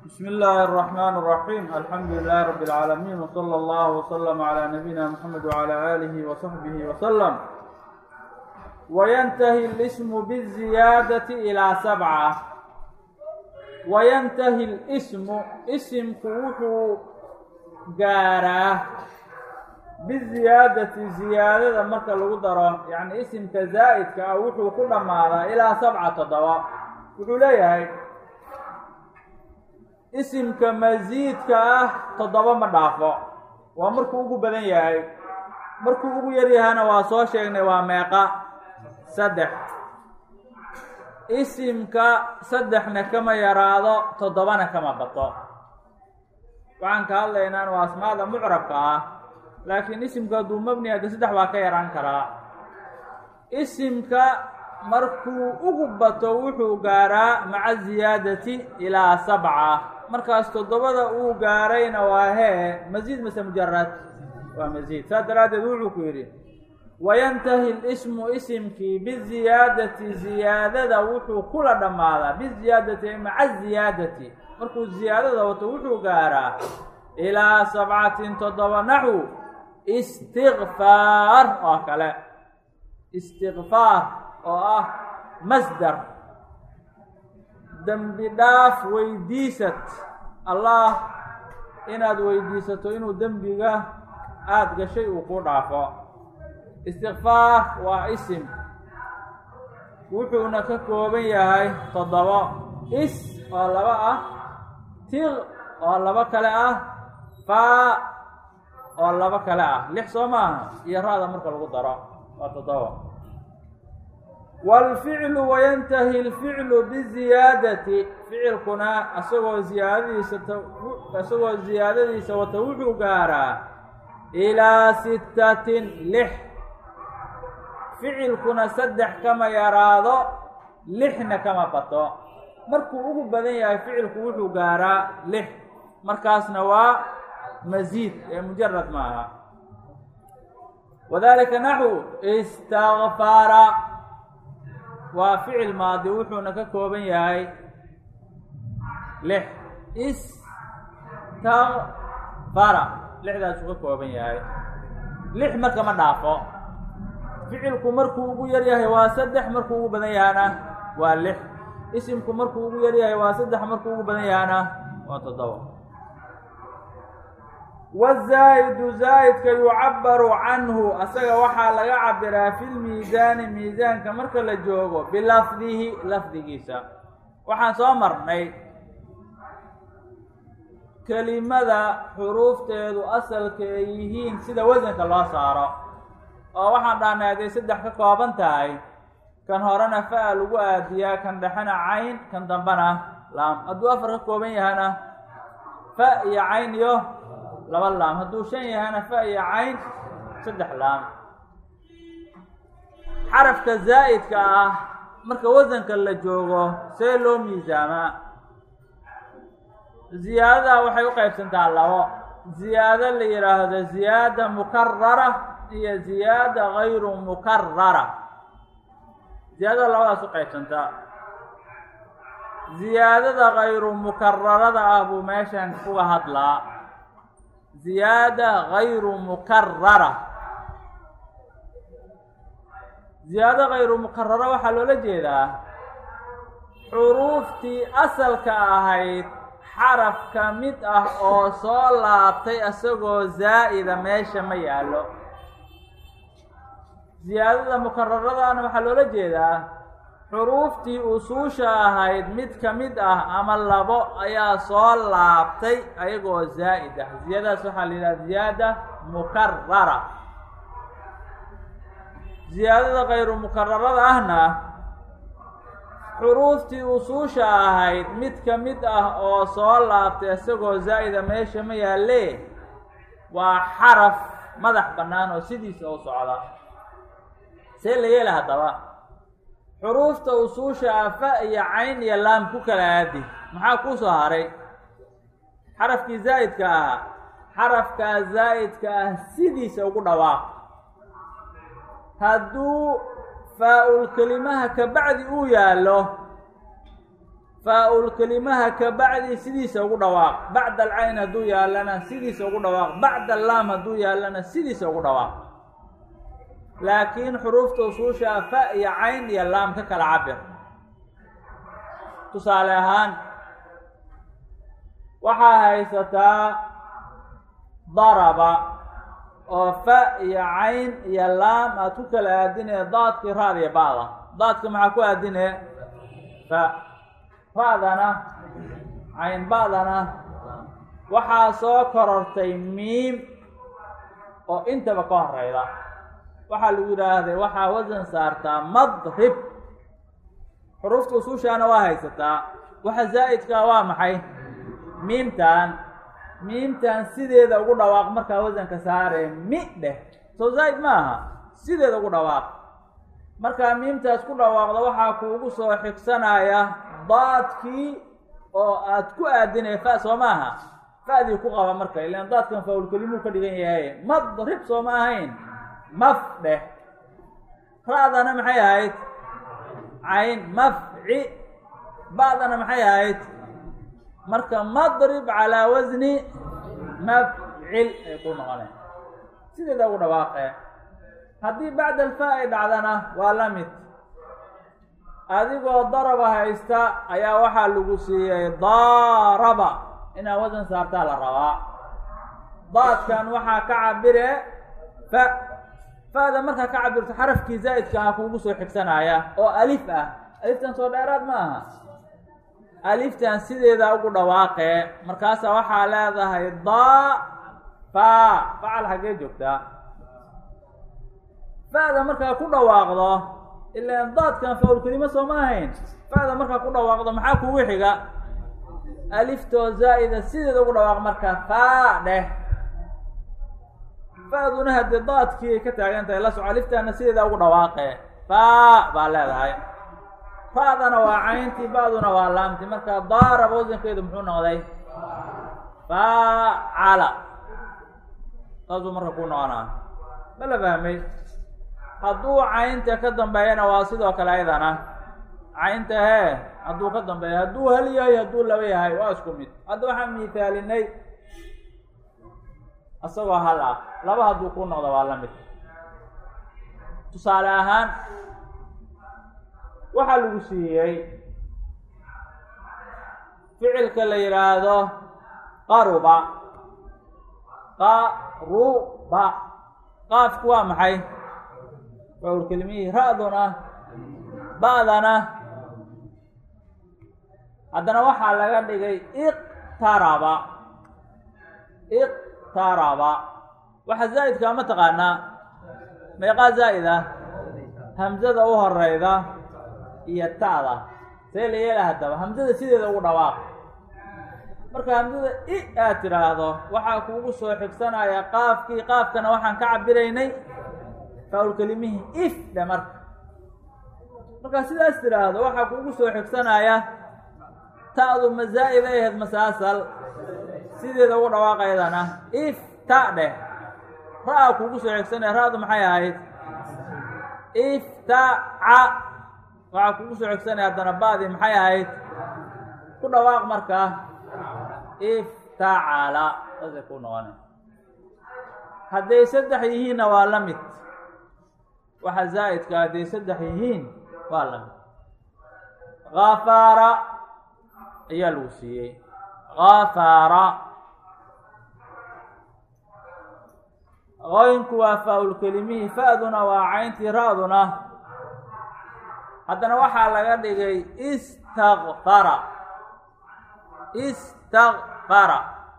بسم الله الرحمن الرحيم الحمد لله رب العالمين وصلى الله وسلم على نبينا محمد وعلى آله وصحبه وسلم وينتهي الاسم بالزيادة إلى سبعة وينتهي الاسم اسم كوحو قارة بالزيادة زيادة مركا لغدرة يعني اسم كزائد كأوحو كل ماذا إلى سبعة ضواء وحو ليه isimka masiidka ah toddoba ma dhaafo waa markuu ugu badan yahay markuu ugu yar yahana waa soo sheegnay waa meeqa saddex isimka saddexna kama yaraado toddobana kama bato waxaan ka hadlaynaan waa asmaada mucrabka ah laakiin isimka hadduu mabni hadde saddex waa ka yaraan karaa isimka markuu ugu bato wuxuu gaaraa maca ziyaadati ilaa sabca markaas toddobada uu gaarayna waa hee masiid mase mujarad waa masiid saas daraaddeed wuxuu ku yidhi wayantahi lismu isimkii biziyaadati ziyaadada wuxuu kula dhammaadaa biziyaadati maca ziyaadati markuu ziyaadada wato wuxuu gaaraa ilaa sabcatin toddoba naxu istikfaar oo kale istikfaar oo ah masdar dembi dhaaf weydiisad allah inaad weydiisato inuu dembiga aada gashay uu ku dhaafo istikfaar waa isim wuxuuna ka kooban yahay toddobo is oo laba ah tiq oo labo kale ah faa oo labo kale ah lix soo maaha iyo ra-da marka lagu daro waa toddoba wاlficlu wayantahi اlficlu biziyaadati ficilkuna isagoo ziyaadadiisa isagoo ziyaadadiisa wata wuxuu gaaraa ilaa sittatin lix ficilkuna saddex kama yaraado lixna kama bato markuu ugu badan yahay ficilku wuxuu gaaraa lix markaasna waa masiid ee mujarad maaha wadalika naxu istakfara waa ficil maadi wuxuuna ka kooban yahay lix istakfara lixdaasuu ka kooban yahay lix marka ma dhaafo ficilku markuu ugu yar yahay waa saddex markuu ugu badan yahana waa lix isimku markuu ugu yar yahay waa saddex markuu ugu badan yahana waa toddoba wazaa'idu zaa'idka yucabaru canhu asaga waxaa laga cabiraa fi lmiisaani miisaanka marka la joogo bilafdihi lafdigiisa waxaan soo marnay kelimada xuruufteedu asalka ay yihiin sida wasanka loo saaro oo waxaan dhahnay hadday saddex ka kooban tahay kan horena fa-a lagu aadiyaa kan dhexena cayn kan dambena laam hadduu afar ka kooban yahana fa iyo cayn iyo laba laam hadduu shan yahana fa iyo cayn saddex laam xarafka zaa'idka ah marka wasanka la joogo see loo miisaamaa ziyaadadaa waxay u qaybsantaa labo ziyaado la yidhaahdo ziyaada mukarara iyo ziyaada gayru mukarara ziyaadada labadaas u qaybsantaa ziyaadada gayru mukararada ah buu meeshan uga hadlaa ziyaada gayru mukarara ziyaado gayru mukarara waxaa loola jeedaa xuruuftii asalka ahayd xaraf ka mid ah oo soo laabtay isagoo zaa'ida meesha ma yaallo ziyaadada mukararadaana waxaa loola jeedaa xuruuftii usuusha ahayd mid ka mid ah ama labo ayaa soo laabtay ayagoo zaa'id ah ziyaadadaas waxaa la yidhaha ziyaada mukarara ziyaadada kayru mukararada ahna xuruuftii usuusha ahayd mid ka mid ah oo soo laabtay isagoo zaa'ida meesha ma yaalle waa xaraf madax bannaan oo sidiisa u socda see la yeela haddaba xuruufta usuusha ah fa iyo cayn iyo laam ku kala aadi maxaa kuu soo haray xarafkii zaa'idka ahaa xarafkaa zaa'idka ah sidiisa ugu dhawaaq hadduu faa-ul kelimaha ka bacdi uu yaallo faa-ul kelimaha ka bacdi sidiisa ugu dhawaaq bacda alcayn hadduu yaallana sidiisa ugu dhawaaq bacda allaam hadduu yaallana sidiisa ugu dhawaaq laakiin xuruufta usuusha fa iyo cayn iyo laam ka kala cabir tusaale ahaan waxaa haysataa daraba oo fa iyo cayn iyo laam aad ku kala aadinee daadkii raad iyo ba'da daadka maxaa ku aadinee fa fa'dana cayn ba'dana waxaa soo korortay miim oo intaba ka horeyda waxaa lagu yidhaahday waxaa wasan saartaa madrib xuruufta usuushaana waa haysataa waxa zaa'idkaa waa maxay miimtan miimtan sideeda ugu dhawaaq markaa wasanka saaree mi dheh soo zaa'id ma aha sideeda ugu dhawaaq markaa miimtaas ku dhawaaqda waxaa kuugu soo xigsanaya daadkii oo aad ku aadinay fa soo maaha fa'dii ku qaba marka ilaan daadkan faawulkelimuu ka dhigan yahay madrib soo ma ahayn maf dheh ra'dana maxay ahayd cayn mafci ba'dana maxay ahayd marka madrib calaa wasni mafcil ay ku noqoneen sideeda ugu dhawaaqee haddii bacda alfa ay dhacdana waa la mid adigoo daraba haysta ayaa waxaa lagu siiyey daaraba inaad wasan saartaa la rabaa daadkan waxaa ka cabire fa fa'da markaa ka cabirto xarafkii zaa'idka ah kuugu soo xigsanaya oo alif ah aliftan soo dheeraad ma aha aliftan sideeda ugu dhawaaqee markaasaa waxaa leedahay daa fa facal xaggee joogtaa fa'da markaa ku dhawaaqdo ilaan daadkan faawlkelimo soo ma ahayn fa'da markaa ku dhawaaqdo maxaa kugu xiga aliftoo zaa'ida sideeda ugu dhawaaq marka faa dheh fa'duna haddii daadkii ay ka taagan tahay la soco aliftaana sideeda ugu dhawaaqee faa baa leedahay fa'dana waa cayntii ba'duna waa laamti marka daaraba wasankeedu muxuu noqday faacala saasuu marka ku noqonaa ma la fahmay hadduu caynta ka dambeeyana waa sidoo kale ayadana caynta hee hadduu ka dambeeya hadduu hal yahay hadduu laba yahay waa isku mid hadda waxaan miithaalinay isagoo hal ah laba hadduu ku noqdo waa la mid tusaale ahaan waxaa lagu siiyey ficilka la yidhaahdo qaruba qaruba qaafku waa maxay waa kelimihii ra-duna ba'dana haddana waxaa laga dhigay iqtaraba iqtaraba waxa zaa'idkaa ma taqaanaa meeqaa zaa'id ah hamzada u horeyda iyo ta'da see la yeela haddaba hamzada sideeda ugu dhawaaq marka hamzada i aad tidhaahdo waxaa kuugu soo xigsanaya qaafkii qaafkana waxaan ka cabiraynay faawlkelimihii if dhe marka markaa sidaas tidhaahdo waxaa kuugu soo xigsanaya ta'du ma zaa'id ay ahayd masaasal sideeda ugu dhawaaqaydana if ta dheh ra-a kuugu soo xigsanaya ra-du maxay ahayd iftaca waxaa kuugu soo xigsanaya haddana ba'dii maxay ahayd ku dhawaaq markaa iftacala saasay ku noqona hadday saddex yihiinna waa la mid waxa zaa'idka hadday saddex yihiin waa la mid khafaara ayaa lagu siiyey khafaara qoynku waa faa-ulkelimihii fa-duna waa cayntii ra-duna haddana waxaa laga dhigay istakfara istakfara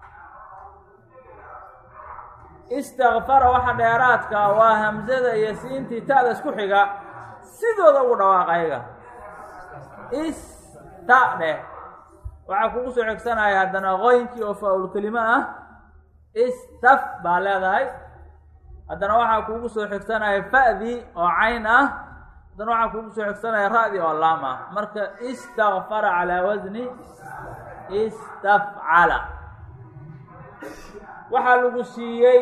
istakfara waxa dheeraadka waa hamsada iyo siintii ta'da isku xiga sidooda ugu dhawaaq ayaga ista dheh waxaa kugu soo xigsanaya haddana qoynkii oo faa-ulkelimo ah istaf baa leedahay haddana waxaa kuugu soo xigsanaya fa'dii oo cayn ah haddana waxaa kuugu soo xigsanaya ra-dii oo laam ah marka istakfara calaa wasni istafcala waxaa lagu siiyey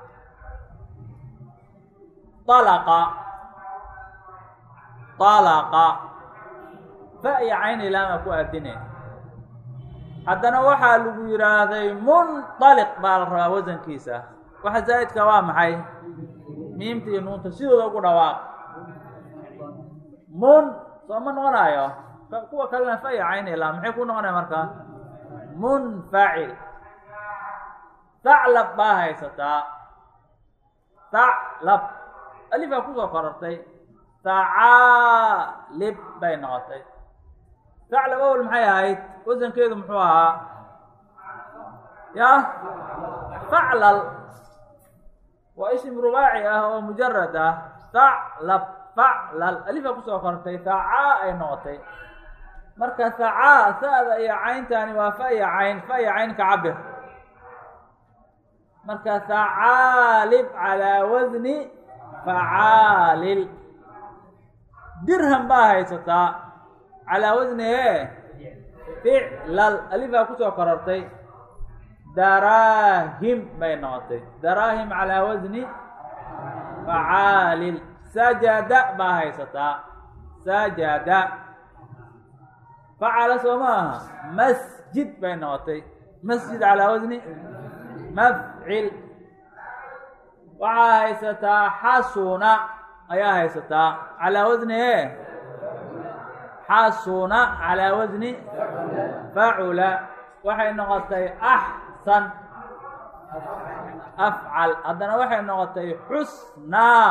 alaqa alaqa fa iyo cayn ilaama ku aadine haddana waxaa lagu yidhaahday munطaliq baa la rabaa wasankiisa waxa zaa'idka waa maxay miimta iyo nuunta sidooda ugu dhawaaq mun soo ma noqonayo kuwa kalena fa iyo cayn ilaa maxay ku noqonaya markaa munfacil thaclab baa haysataa thaclab alifaa kusoo korortay thacaalib bay noqotay thaclab awel maxay ahayd wasankeedu muxuu ahaa ya thaclal waa isim rubaaci ah oo mujarad ah thaclab faclal alifaa kusoo korortay thacaa ay noqotay marka thacaa sa'da iyo cayntani waa fa iyo cayn fa iyo cayn ka cabir marka thacaalib calaa wasni facaalil dirham baa haysataa calaa wasni e ficlal alifaa kusoo korortay daraahim bay noqotay daraahim calaa wasni facaalil sajada baa haysataa sajada facala soo ma aha masjid bay noqotay masjid calaa wasni mafcil waxaa haysataa xasuna ayaa haysataa calaa wasni e xasuna calaa wasni facula waxay noqotay axsan afcal haddana waxay noqotay xusnaa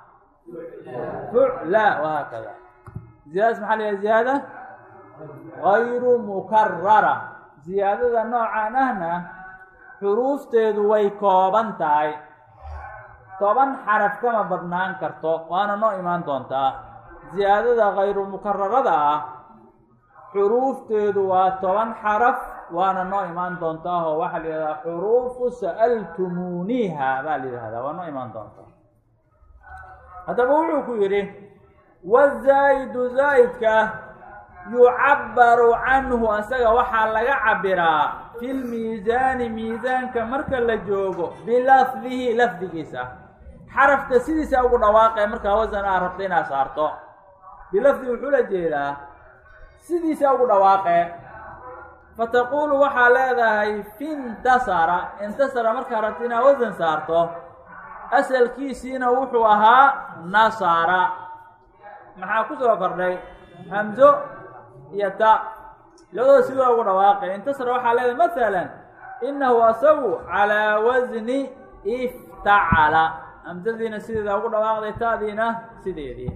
fucla wahaakada ziyaadadas maxaa la yahay ziyaada gayru mukarara ziyaadada noocan ahna xuruufteedu way kooban tahay toban xaraf kama badnaan karto waana noo imaan doontaa ziyaadada kayru mukararada ah xuruufteedu waa toban xaraf waana noo imaan doontaa oo waxaa la yidhahdaa xuruufu sa'altumuuniiha baa la yidhahdaa waa noo imaan doontaa haddaba wuxuu ku yidhi wazaa'idu zaa'idka yucabbaru canhu asaga waxaa laga cabiraa fi lmiisaani miisaanka marka la joogo bilafdihi lafdigiisa xarafka sidiisa ugu dhawaaqee markaa wasan aa rabta inaad saarto bilafdi wuxuu la jeedaa sidiisa ugu dhawaaqee fataquulu waxaa leedahay fintasara intasara markaa rabta inaad wasan saarto asalkiisiina wuxuu ahaa nasara maxaa ku soo kordhay hamzo iyo ta labadooda sidoo ugu dhawaaqay intasara waxaa leedahay masalan inahu asagu calaa wasni iftacala hamzadiina sideeda ugu dhawaaqday taadiina sideedii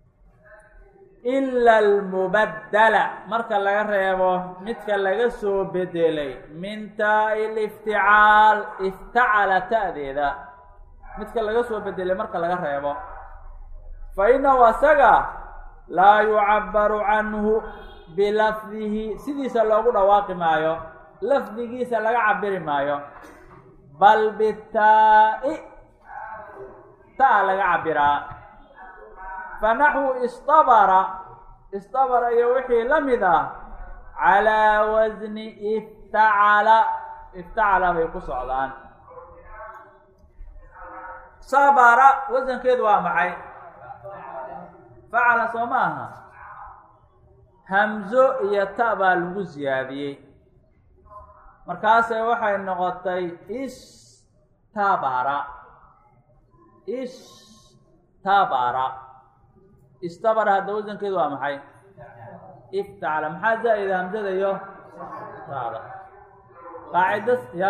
ila almubaddala marka laga reebo midka laga soo bedelay min taa-i lifticaal iftacala ta'deeda midka laga soo bedelay marka laga reebo fa inahu asaga laa yucabbaru canhu bilafdihi sidiisa loogu dhawaaqi maayo lafdigiisa laga cabiri maayo bal bitaa-i taa laga cabiraa fa naxwu istabara istabara iyo wixii la mid ah calaa wasni iftacala iftacala bay ku socdaan sabara wasankeedu waa maxay facala soo ma aha hamzo iyo ta baa lagu siyaadiyey markaase waxay noqotay istabara istabara istabara hadda wasankeedu waa maxay iftacala maxaa zaa'ida hamzada iyo taada qaacida ya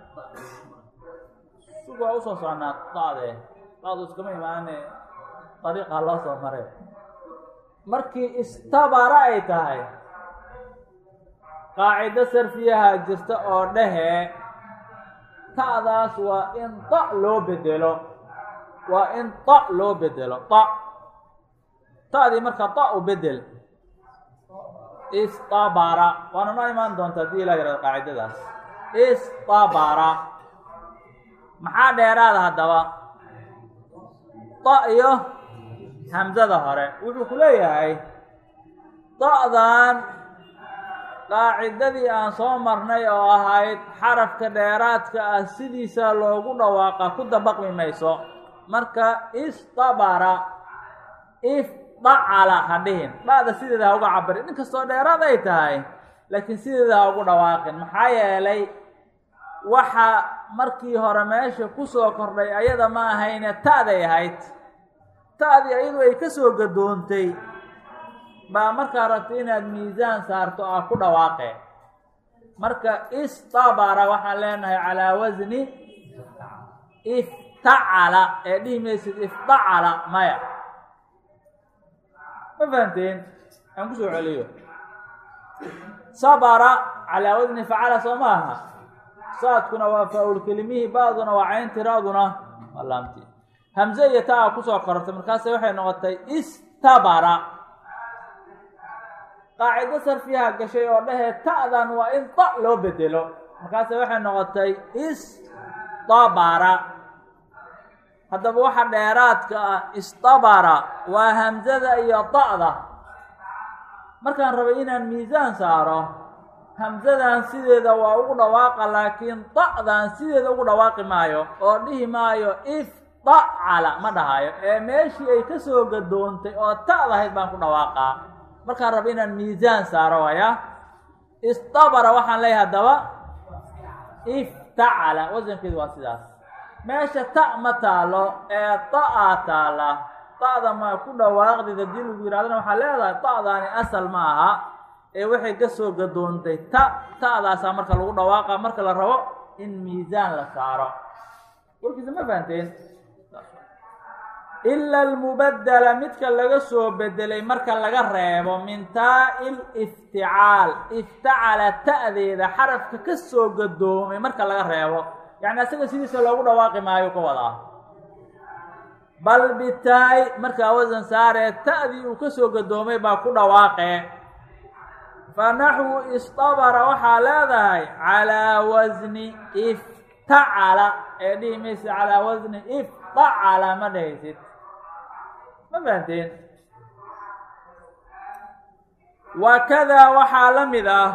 sug waa usoo soconaa daade daadu iskama imaane dariiqa loo soo maray markii istabara ay tahay qaacido sarfiyaha jirta oo dhehe ta'daas waa in da loo bedelo waa in da loo bedelo da ta'dii marka da u bedel istabara waana noo imaan doonta haddii ilaa yarada qaacidadaas istabara maxaa dheeraada haddaba da iyo hamzada hore wuxuu ku leeyahay da'dan qaacidadii aan soo marnay oo ahayd xarafka dheeraadka ah sidiisa loogu dhawaaqa ku dabaqmi mayso marka istabara ifdacala ha dhihin dha'da sideeda ha uga cabiri in kastoo dheeraad ay tahay laakiin sideeda ha ugu dhawaaqin maxaa yeelay waxa markii hore meesha kusoo kordhay ayada ma ahayne ta'day ahayd ta'dii ayadu ay ka soo gadoontay baa markaa rabta inaad miisaan saarto aa ku dhawaaqe marka istabara waxaan leenahay calaa wasni iftacala ee dhihi maysid iftacala maya ma fahamteen aan kusoo celiyo sabara calaa wasni facala soo ma aha saadkuna waa faa-ul kelimihii ba-duna waa cayn tiraaduna waa laamti hamze iyo taa kusoo korortay markaase waxay noqotay istabara qaacido sarfiyaha gashay oo dhahee ta'dan waa in ta loo bedelo markaase waxay noqotay istabara haddaba waxa dheeraadka ah istabara waa hamzada iyo ta'da markaan rabay inaan miisaan saaro hamzadan sideeda waa ugu dhawaaqa laakiin ta'dan sideeda ugu dhawaaqi maayo oo dhihi maayo iftacala ma dhahayo ee meeshii ay ka soo gadoontay oo ta'dahayd baan ku dhawaaqaa markaan raba inaan miisaan saaro waya istabara waxaan leeyahay haddaba iftacala wasankeedu waa sidaas meesha ta ma taalo ee ta-a taala ta'da ma ku dhawaaqdid haddii lagu yidhahdana waxaa leedahay ta'daani asal ma aha ee waxay ka soo gadoontay ta ta'daasaa marka lagu dhawaaqa marka la rabo in miisaan la saaro warkiisa ma fahanteen ila almubaddela midka laga soo bedelay marka laga reebo min taa-i lifticaal iftacala ta'deeda xarafka ka soo gadoomay marka laga reebo yacni asaga sidiisa loogu dhawaaqi maayo ka wadaa bal bitaay markaa wasan saaree ta'dii uu ka soo gadoomay baa ku dhawaaqee fa naxwu istabara waxaa leedahay calaa wasni iftacala ee dhihi maysid calaa wasni iftacala ma dhahaysid ma fahanteen wa kadaa waxaa la mid ah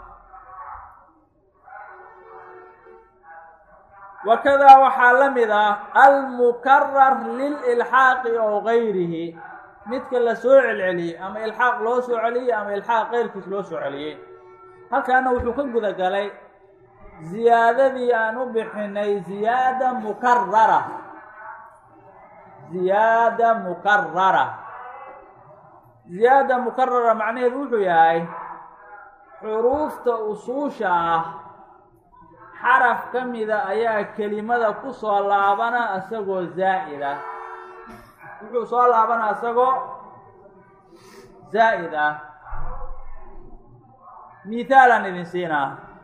wakadaa waxaa la mid ah almukarar lililxaaqi oo gayrihi midka la soo celceliyey ama ilxaaq loo soo celiyey ama ilxaaq keyrkiis loo soo celiyey halkaana wuxuu ka guda galay ziyaadadii aan u bixinay ziyaada mukarara ziyaada mukarara ziyaada mukarara macnaheedu wuxuu yahay xuruufta usuusha ah xaraf ka mida ayaa kelimada ku soo laabana isagoo zaa'id ah wuxuu soo laabana isagoo zaa'id ah mithaalaan idin siinaa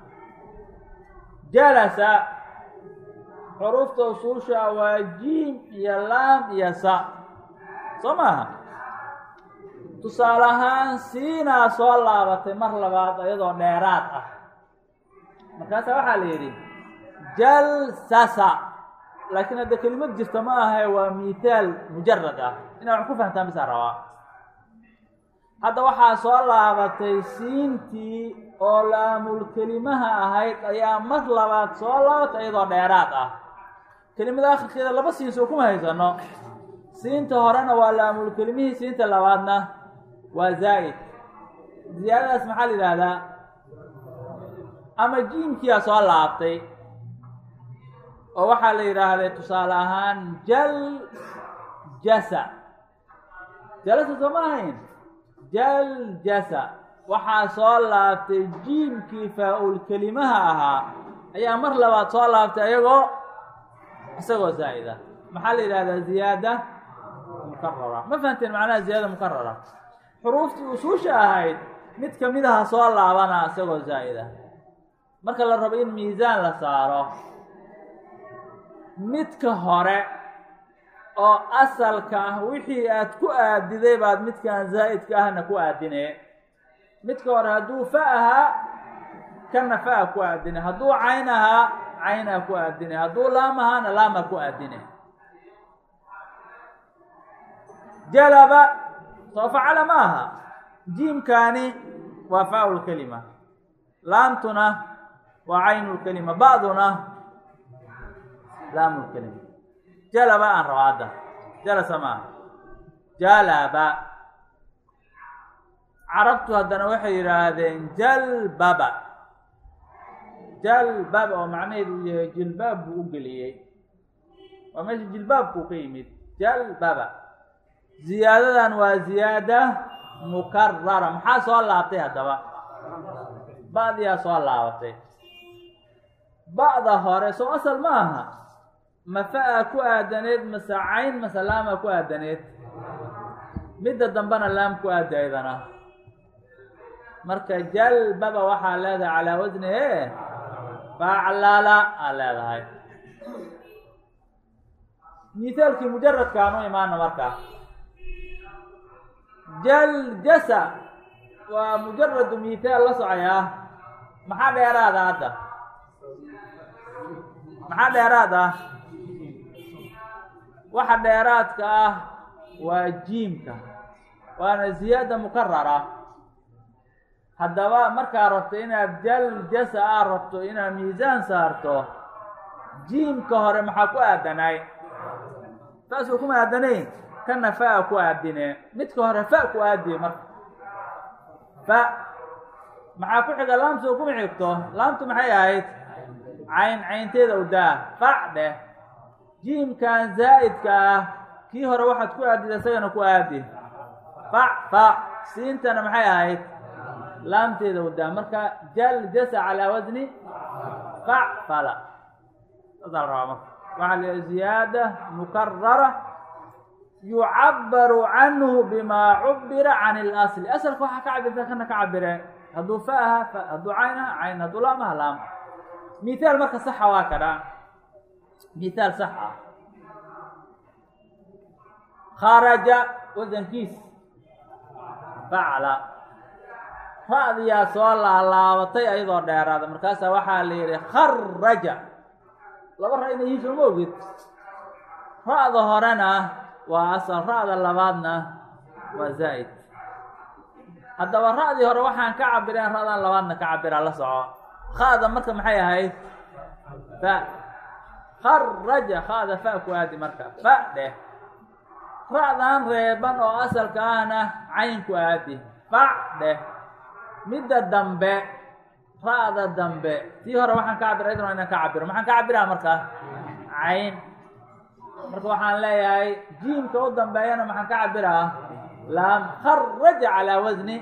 jalasa xuruufta usuusha waa jiim iyo laam iyo sa soo maaha tusaale ahaan siinaa soo laabatay mar labaad iyadoo dheeraad ah markaasa waxaa la yidhi jalsasa laakiin hadda kelimad jirta ma ahae waa mithaal mujarad ah inaa wax ku fahamtaan bisaa rabaa hadda waxaa soo laabatay siintii oo laamulkelimaha ahayd ayaa mar labaad soo laabatay iyadoo dheeraad ah kelimada akhirkeeda laba siin soo kuma haysano siinta horena waa laamulkelimihii siinta labaadna waa zaa'id ziyaadadaas maxaa la yidhaahdaa ama jiimkiyaa soo laabtay oo waxaa la yidhaahday tusaale ahaan jal jasa jalasa soo ma ahayn jal jasa waxaa soo laabtay jiimkii faa-ul kelimaha ahaa ayaa mar labaad soo laabtay ayagoo isagoo zaa'ida maxaa la yidhahdaa ziyaada mukarara ma fahanteen macnaha ziyaada mukarara xuruuftii usuusha ahayd mid kamid aha soo laabana isagoo zaa'ida marka la rabo in miisaan la saaro midka hore oo asalka ah wixii aad ku aadiday baad midkan zaa'idka ahna ku aadine midka hore hadduu fa ahaa kana fa-a ku aadine hadduu cayn ahaa caynaa ku aadine hadduu laam ahaana laama ku aadine jalaba soo facala ma aha jiimkaani waa fa-ul kelima laamtuna waa caynu lkelima ba'duna laamu lkelima jalaba aan raba hadda jalasa maaha jalaba carabtu haddana waxay yidhaahdeen jalbaba jalbaba oo macnaheedu uu yahay jilbaab buu u geliyey waa meesha jilbaabkuu ka yimid jalbaba ziyaadadan waa ziyaada mukarara maxaa soo laabtay haddaba ba'diyaa soo laabatay ba'da hore soo asal ma aha mafa-a ku aadaneed mase cayn mase laama ku aadaneed midda dambena laam ku aada aydana marka jalbaba waxaa leedahay calaa wasni e faclala aa leedahay mithaalkii mujaradkaan u imaana marka jaljasa waa mujaradu mithaal la socoyaa maxaa dheeraada hadda maxaa dheeraad ah waxa dheeraadka ah waa jiimka waana ziyaada mukarara haddaba markaa rabto inaad jaljasa aad rabto inaad miisaan saarto jiimka hore maxaa ku aadanaay taasuu kuma aadanayn kana fa-a ku aadine midka hore fa ku aadiye marka fa maxaa ku xiga laamtu kuma xigto laamtu maxay ahayd cayn caynteeda u daa fac dheh jiimkan zaa'idka ah kii hore waxaad ku aadid isagana ku aadi fac fa siintana maxay ahayd laamteeda u daa marka jaljasa calaa wasni fac fala saasaa la rabaa marka waxaa la ziyaada mukarara yucabaru canhu bima cubira can اlasli asalka waxaa ka cabirta kana ka cabire hadduu fa aha fa hadduu cayn aha cayn hadduu laam aha laam mithaal marka saxa waa kadha mithaal sax ah kharaja wasankiis facla ra-diyaa soo laalaabatay ayadoo dheeraada markaasaa waxaa la yihi kharaja laba ra inay yihiin sooma ogid ra-da horena waa asal ra-da labaadna waa zaa'id haddaba ra-dii hore waxaan ka cabireen ra-dan labaadna ka cabiraa la soco khada marka maxay ahayd fa kharaja khada fa ku aadi marka fa dheh ra-dan reeban oo asalka ahna cayn ku aadi fac dheh midda dambe ra-da dambe tii hore waxaan ka cabira idn inaan ka cabiro maxaan ka cabiraa marka cayn marka waxaan leeyahay jiimka u dambeeyana maxaan ka cabiraa laam kharaja calaa wasni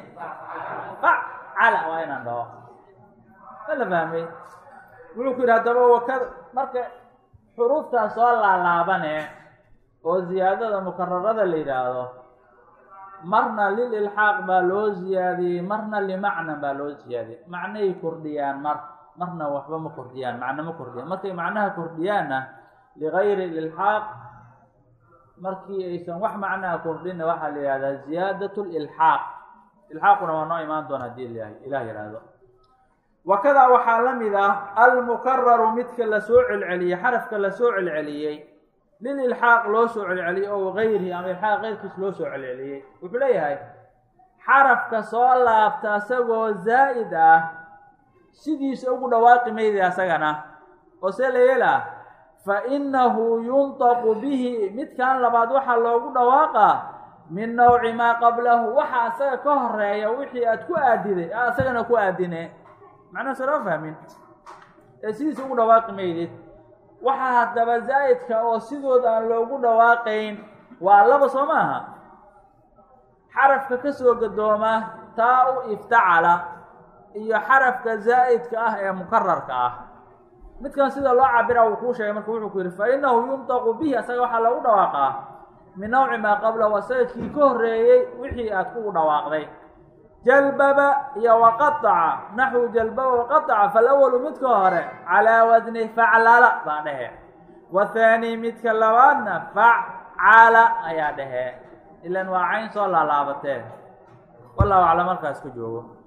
facala waa inaan dhaho ma la fahmay wuxuu ku yidhi haddaba wakada marka xuruuftaas soo laalaabane oo ziyaadada mukararada la yidhaahdo marna lililxaaq baa loo ziyaadiyey marna limacnan baa loo ziyaadiyey macnay kordhiyaan mar marna waxba ma kordhiyaan macno ma kordhiyaan markay macnaha kordhiyaanna ligayri ilxaaq markii aysan wax macnaha kordhinna waxaa la yihahdaa ziyaadat lilxaaq ilxaaquna waa noo imaan doona hadii ilah yihahdo wakadaa waxaa la mid ah almukararu midka lasoo celceliyey xarafka lasoo celceliyey lililxaaq loo soo celceliyey oo gayrihi ama ilxaaq keyrkiis loo soo celceliyey wuxuu leeyahay xarafka soo laabta isagoo zaa'id ah sidiisa ugu dhawaaqi mayda asagana oo see la yeelaa fa inahu yuntaqu bihi midkan labaad waxaa loogu dhawaaqaa min nawci maa qablahu waxa asaga ka horeeya wixii aad ku aadiday a asagana ku aadine macnaha soo loo fahmin ee sidiisa ugu dhawaaqi maydid waxaa haddaba zaa'idka oo sidooda aan loogu dhawaaqayn waa laba soo maaha xarafka ka soo gadooma taa u iftacala iyo xarafka zaa'idka ah ee mukararka ah midkan sida loo cabira uu kuu sheegay marka wuxuu ku yidhi fa inahu yuntaqu bihi asaga waxaa loogu dhawaaqaa min nawci maa qablahu asaga kii ka horreeyey wixii aad kugu dhawaaqday jalbaba iyo waqaaca naxwu jalbaba waqaaca falawalu midka hore calaa wasni faclala baa dhehe wathaani midka labaadna facala ayaa dhehe ilan waa cayn soo laalaabatee wallahu aclam markaas ku joogo